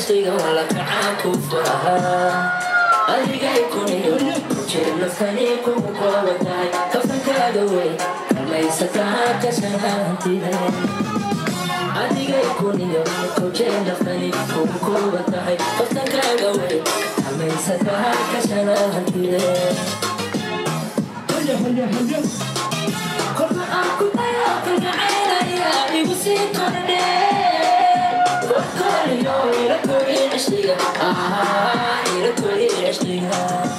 cishayga wala kacaa ku furahaa adigay kuniyo jeelafkani kugu kooba tahay kafankaaga wey kalmaysataa kashanahantide adigay kuniyo jeelafkani kugu kooba tahay kafankaaga wey kalmaysataa kashanahantide kolka aan ku dayo kalgacaylaya igu sii kordhe korkoriyo ila kori cishliga ah ila kori cishliga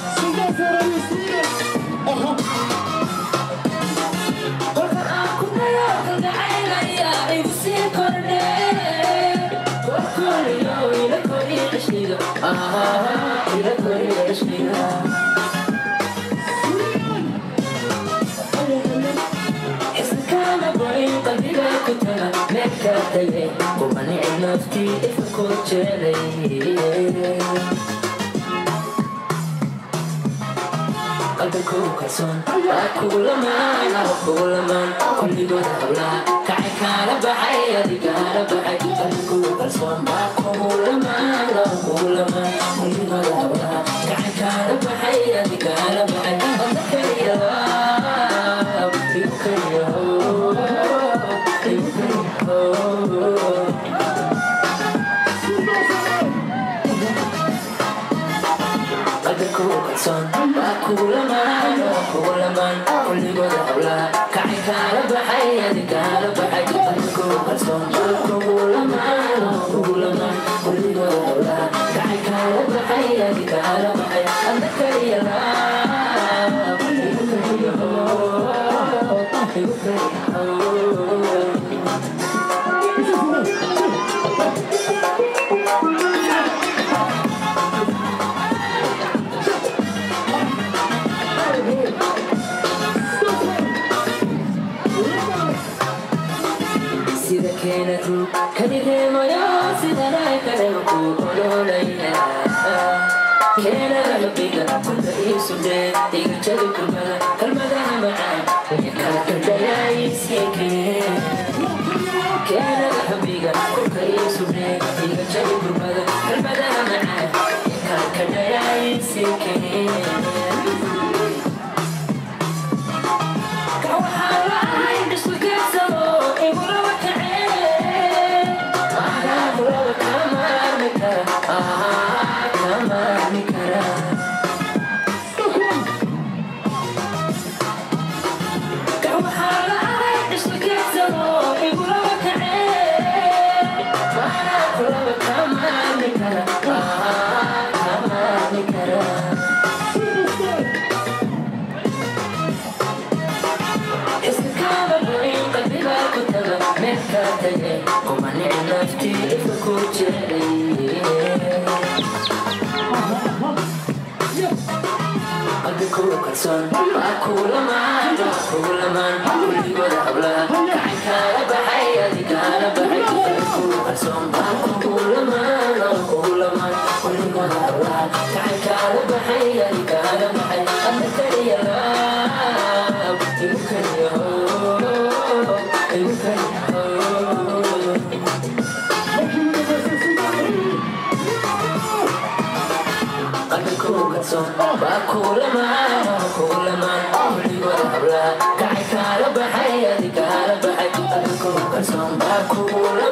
kolka aan ku dayo kalgacaylaya igu sii kordhe korkoriyo ila kori cishliga ah ila kori cishliga iskama borin qalbiga ku taga meelka tagay kumanici naftii ifa ku jeelay qalbigu kalsoon waa kugu lamaan waa kugu lamaan kulligood hablaa kacay kaala baxay adigaala baxay qalbigu kalsoon waa kugu lamaan waa kugu lamaan kulligood hablaa kacay kaala baxay adigaala baxay adna kaliya igu kaliya igu kaliya qalbigu kalsoon waa kugu lamaan waa kugu lamaan kulligooda hablaa kacay kaala baxay adigaala baxay qalbigu kalsoon waa kugu lamaan waa kugu lamaan kulligooda hablaa kacay kaala baxay adigaala baxay adna kaliya laab igu kaliya igu kaliya sida keena rug kadireemayo sidanay kale ku ololaya keena qalbiga kunta iisudhee iga jabi kurbada kalmadaha macaan iyo kala kadhayaayisiike keena qalbiga kunta iisudhee iga jabi kurbada kalmadaha macaan iyo kala kadhayaayisiike kalsoon waa kugu lamaan waa kugu lamaan kulligooda hablaa kacay kaala baxay adigaala baxay kugu kalsoon waa kugu lamaan waa kugu lamaan kulligooda hablaa kacay kaala baxay adigaala baxay adna kaliya laab igu kaliya igu kaliya qalbigu kalsoon waa kugu lamaan waa kugu lamaan kulligooda hablaa kacay kaala baxay adigaala baxay qalbigu kalsoon waa kugu